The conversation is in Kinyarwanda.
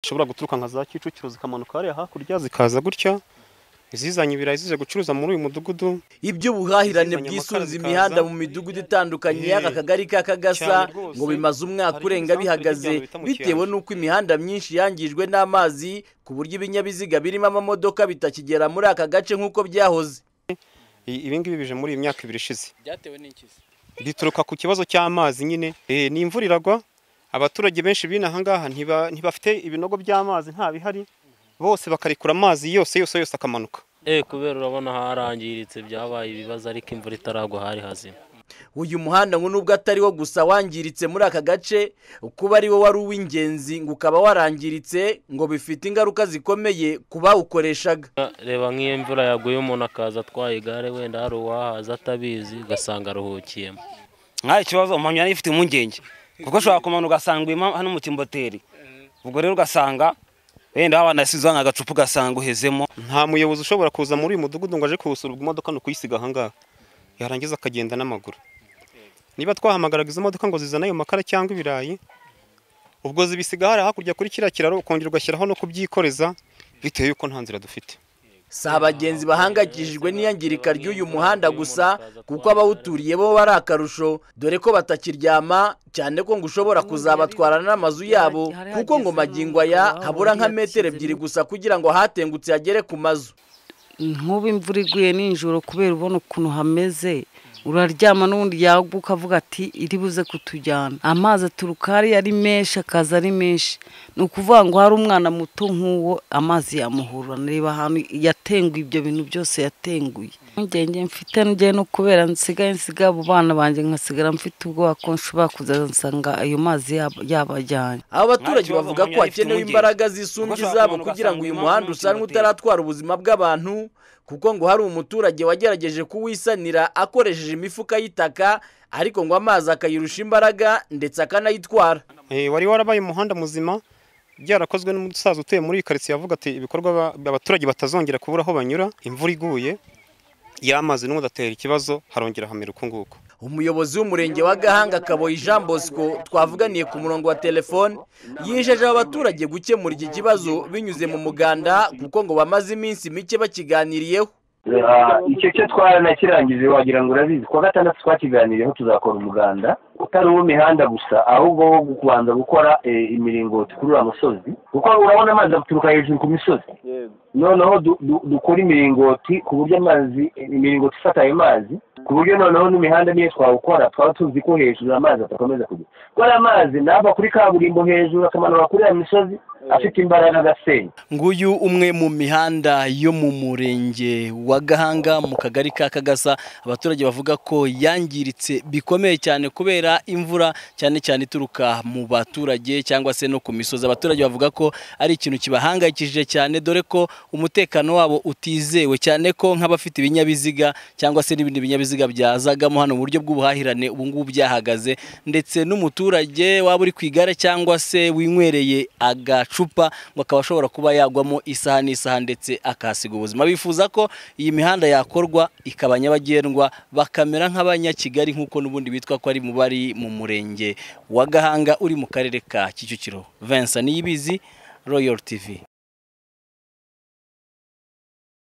zishobora guturuka nka za Kicukiro zikamanuka hariya hakurya zikaza gutya izizanye ibirayi zije gucuruza muri uyu mudugudu iby'ubuhahirane Izizanye bwisunze amakara imihanda zikaza. mu midugudu itandukanye y'aka Eh, kagari ka kagasa cyane rwose. ngo bimaze umwaka Hari urenga ibisambu bihagaze ry'ibyago bita mu bitewe kiyanja. n'uko imihanda myinshi yangijwe n'amazi ku buryo ibinyabiziga birimo amamodoka bitakigera muri aka gace nk'uko byahoze I- ibingibi bije muri iyi myaka ibiri ishize byatewe n'iki se? bituruka ku kibazo cy'amazi nyine Eh, ni imvura iragwa abaturage benshi b'ino aha ngaha ntiba- ntibafite ibinogo by'amazi nta bihari bose bakarekura amazi yose yose yose akamanuka Eh kubera urabona harangiritse byabaye ibibazo ariko imvura itaragwa hari hazima uyu muhanda ngo nubwo atari wo gusa wangiritse muri aka gace kuba ari wo wari uw'ingenzi ngo ukaba warangiritse ngo bifite ingaruka zikomeye ku bawukoreshaga reba nk'iyo imvura yaguye umuntu akaza atwaye igare wenda hari uwahaza atabizi ugasanga aruhukiyemo nta kibazo mpamya yari ifite impungenge kuko ushobora kumanuka ugasanga urimo hano mu kimboteri ubwo rero ugasanga wenda wabana asize nk'agacupa ugasanga uhezemo nta muyobozi ushobora kuza muri uyu mudugudu ngo aje kuwusurwa imodoka ni ukuyisiga aha ngaha yarangiza akagenda n'amaguru niba twahamagaraga izo modoka ngo zizane ayo makara cyangwa ibirayi ubwo zibisiga hariya hakurya kuri kiriya kiraro ukongera ugashyiraho no kubyikoreza bitewe yuko nta nzira dufite si abagenzi bahangayikishijwe n'iyangirika ry'uyu muhanda gusa kuko abawuturiye bo ari akarusho dore ko batakiryama cyane ko ngo ushobora kuzabatwarana n'amazu yabo kuko ngo magingo aya habura nka metero ebyiri gusa kugira ngo ahatengutse hagere ku mazu nkuba imvura iguye nijoro kubera ubona ukuntu hameze uraryama n'ubundi yaguka ukavuga ati iri buze kutujyana amazi aturuka hariya ari menshi akaza ari menshi ni ukuvuga ngo hari umwana muto nk'uwo amazi yamuhurura reba ahantu yatenguye ibyo bintu byose yatenguye impungenge mfite njye no kubera nsigaye nsigaye abo bana banjye nkasigara mfite ubwoba ko nshobora kuzaza nsanga ayo mazi yab- yabajyanye aba baturage Nta kibazo, bavuga ko Mpamya ifite hakenewe impungenge. imbaraga zisumbye Kuko ashobora izabo kumanuka kugira ngo uyu asanga muhanda impamvu usanwe y'umutima utaratwara ubuzima bw'abantu kuko ngo hari umuturage wagerageje kuwisanira akoresheje imifuka y'itaka ariko ngo amazi akayirusha imbaraga ndetse akanayitwara Eh, wari warabaye umuhanda muzima byarakozwe n'umusaza utuye muri iyi karitsiye avuga ati ibikorwa ba- abaturage batazongera kubura aho banyura imvura iguye y'amazi n'ubundi atera ikibazo harongera hamera uku nguku umuyobozi w'umurenge wa gahanga kaboyi jean bosco twavuganiye ku murongo wa telefone yijeje aba baturage gukemura iki kibazo binyuze mu muganda kuko ngo bamaze iminsi mike bakiganiriyeho Ah, icyo cyo twaranakirangije wagira ngo urabizi kuwa gatandatu twakiganiriyeho tuzakora umuganda utari uw'imihanda gusa ahubwo wo kubanza gukora eh, imiringoti kuri uriya musozi kuko urabona amazi aturuka hejuru ku misozi noneho du- du- dukora imiringoti ku buryo amazi imiringoti ifata ayo mazi ku buryo noneho n'imihanda niyo twawukora twaba tuzi ko hejuru amazi adakomeza kujya kuko ariya amazi nava kuri kaburimbo hejuru akamanuka kuri ya misozi afite imbaraga agasenya nguyu umwe mu mihanda yo mu murenge wa gahanga mu kagari ka kagasa abaturage bavuga ko yangiritse bikomeye cyane kubera imvura cyane cyane ituruka mu baturage cyangwa se no ku misozi abaturage bavuga ko ari ikintu kibahangayikishije cyane dore ko umutekano wabo utizewe cyane ko nk'abafite ibinyabiziga cyangwa se n'ibindi binyabiziga byazagamo hano mu buryo bw'ubuhahirane ubu ngubu byahagaze ndetse n'umuturage waba uri ku igare cyangwa se winywereye agacupa ngo akaba ashobora kuba yagwamo isaha n'isaha ndetse akahasiga ubuzima bifuza ko iyi mihanda yakorwa ikaba nyabagendwa bakamera nk'abanyakigali nk'uko n'ubundi bitwa ko ari mu bari mu murenge wa gahanga uri mu karere ka kicukiro vincent niyibizi royal tv